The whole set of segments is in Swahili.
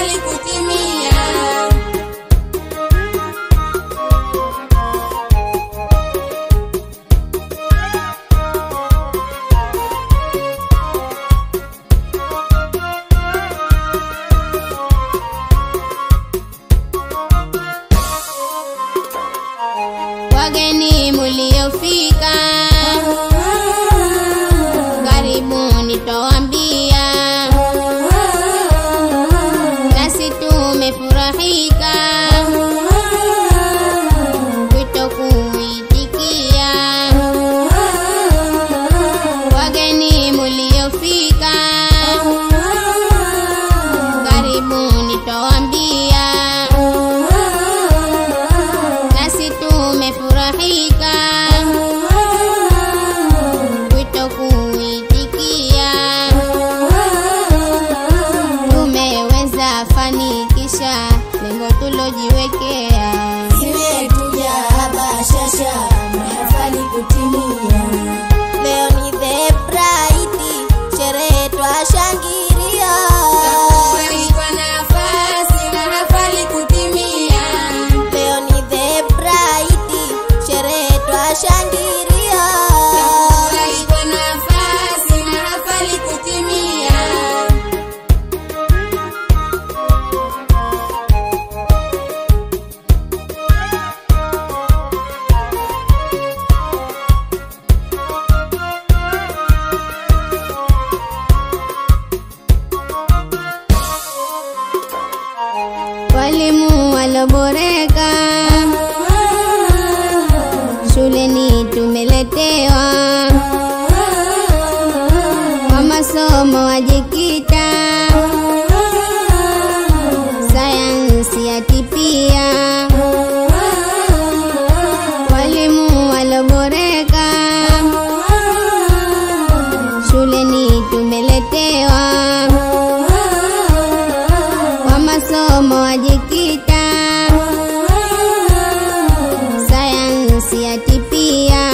mahafali kutimia. Wageni muliofika, karibuni twawaambia, nasi tumefurahika wito kuitikia. Wageni muliofika, karibuni twawaambia, nasi tumefurahika wito kuitikia. Tumeweza fanikisha lengo tulojiwekea. Zimetuja bashasha mahafali kutimia. Leo ni the bright, sherehe twashangilia. Furahi kwa nafasi mahafali kutimia. Leo ni the bright, sherehe twashangilia. Furahi kwa nafasi mahafali kutimia. Walimu waloboreka shuleni tumeletewa, kwa masomo wajikita, sayansi yatipia. Walimu waloboreka shuleni tumeletewa kwa masomo wajikita, sayansi yatipia,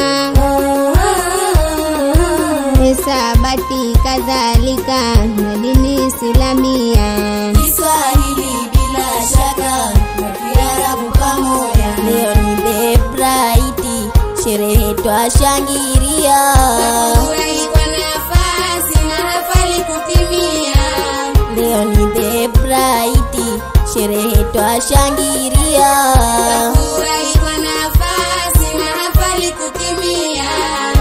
hisabati kadhalika na dini Islamia. Kiswahili bila shaka na Kiarabu pamoja. Leo ni the bright, sherehe twashangilia. Furahi kwa nafasi mahafali kutimia. Leo ni the bright, sherehe twashangilia. Furahi kwa nafasi mahafali kutimia.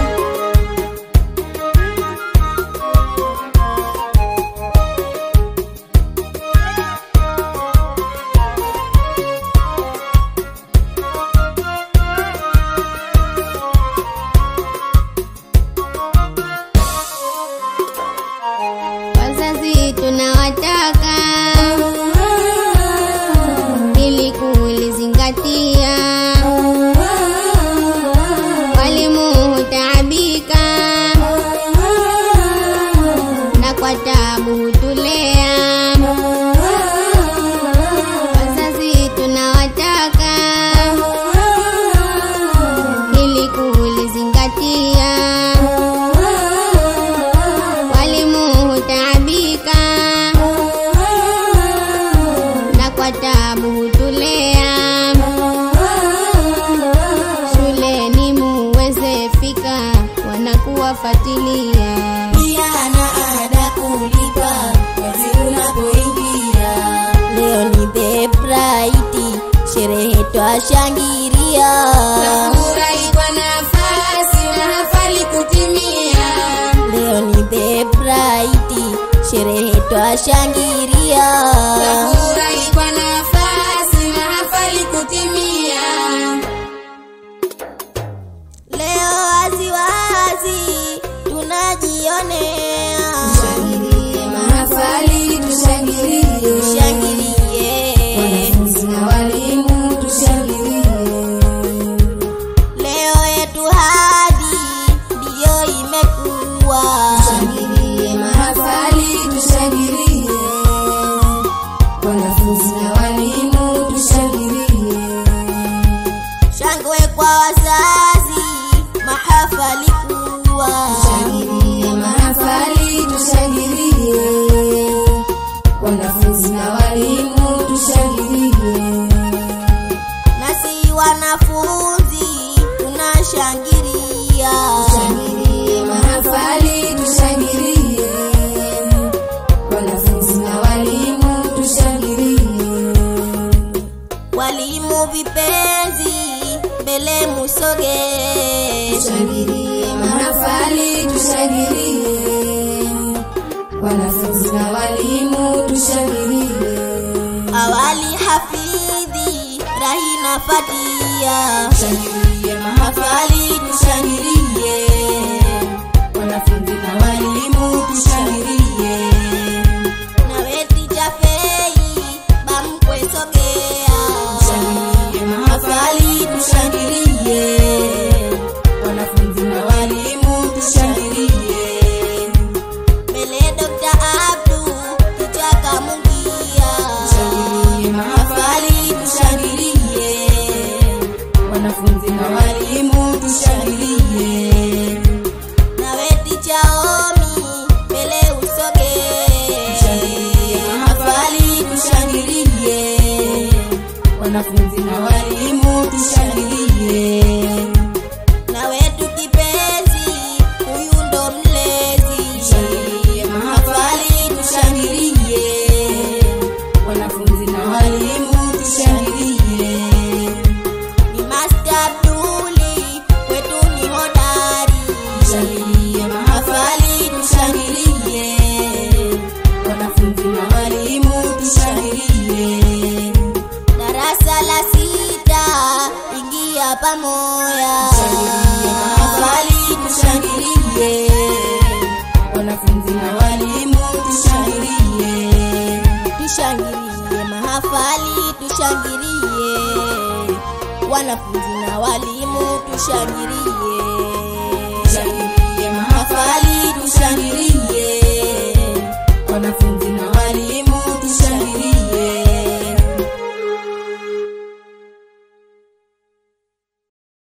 Wazazi tunawataka ili kulizingatia, walimu hutaabika na kwa tabu hutulea. Wazazi tunawataka ili kulizingatia, walimu hutaabika na kwa tabu hutulea. Shuleni muweze fika, wanakuwafatilia. Pia na ada kulipa mwezi unapoingia. Leo ni the bright, sherehe twashangilia. Furahi kwa nafasi mahafali kutimia. Leo ni the bright, sherehe twashangilia. Furahi kwa nafasi mahafali kutimia. Leo wazi wazi tunajionea, Tushangilie mahafali, tushangilie. tushangilie. Wanafunzi na walimu tushangilie. Leo yetu hadi ndiyo imekuwa, Tushangilie mahafali, tushangilie. usogee tushangilie mahafali, tushangilie wanafunzi na walimu, tushangilie awali hafidhi rahina fatia tushangilie mahafali, tushangilie wanafunzi na walimu, tushangilie nawe tijafei bamkwe sogea tushangilie mahafali, tushangilie wanafunzi na walimu, tushangilie mbele Dr. Abdu kichaka mungia tushangilie mahafali, tushangilie wanafunzi na walimu, tushangilie nawe tichaomi mbele usogee tushangilie mahafali, tushangilie wanafunzi na walimu, tushangilie nawe tukipenzi huyu ndo mlezi tushangilie mahafali, tushangilie wanafunzi na walimu, tushangilie ni Master Abduli kwetu ni hodari tushangilie mahafali, tushangilie wanafunzi na walimu, tushangilie darasa la sita ingia pamoja tushangilie mahafali, tushangilie wanafunzi na walimu, tushangilie tushangilie mahafali tushangilie wanafunzi na walimu tushangilie